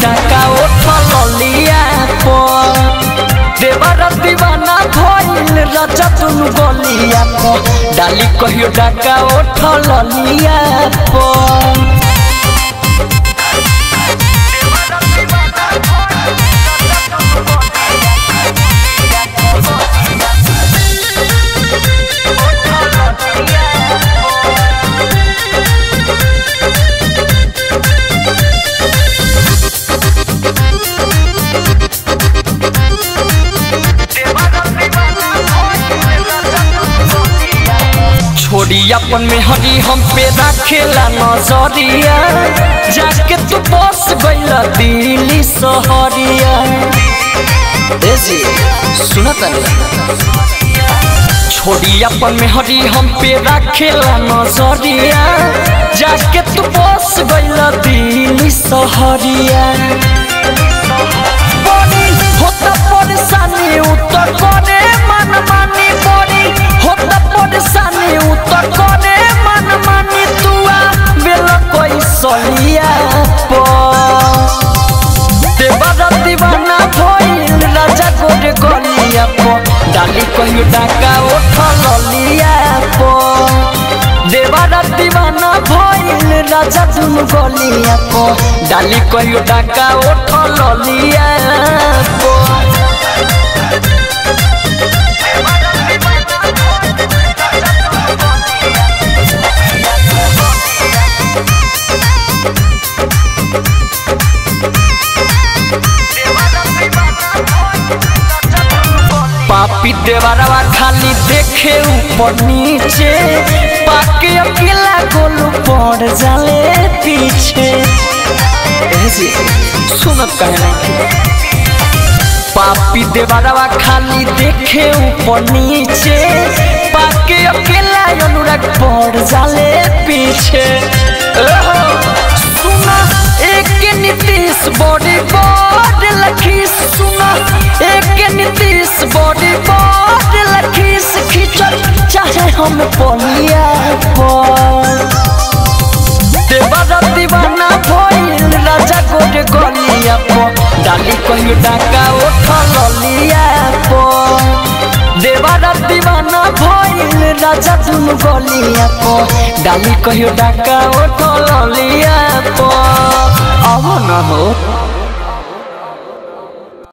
डाका उठल लिया पर देवर दीवाना भइल राजा दुनु गलिया पर डाली कहियो डाका उठल लिया पर छोड़ी अपन में हरी हम पे रखेला नजरिया जाके तू बस गइला दिल्ली सहरिया ए जी सुना छोड़ी अपन में हरी हम पे रखेला नजरिया जाके तू बस गइला दिल्ली सहरिया बड़ी होता परेशानी उतर करे मन मानी बड़ी होता परेशानी उतर करे मन मानी तुआ बेल कोई सलिया पर देवरा दीवाना भइल राजा गोरे गलिया पर डाली कहियो डाका उठल लिया पर देवरा दीवाना भइल राजा दुनु गलिया पर डाली कहियो डाका उठल लिया पर पापी देवरवा खाली देखे ऊपर नीचे पाके अकेला गोलू पड़ जाले पीछे ऐसे सुनत कहे नहीं पापी देवरवा खाली देखे ऊपर नीचे पाके अकेला अनुराग पड़ जाले पीछे ओहो, सुना एक नीतीश बॉडी बॉड लखी सुना एक नीतीश बॉडी बॉड लखी खींचल चाहे हम पलिया पर देवरा दीवाना भइल राजा गोरे गलिया पर डाली कहियो डाका उठल लिया पर देवरा दीवाना भइल राजा दुनु गलिया पर डाली कहियो डाका उठल लिया पर अब न हो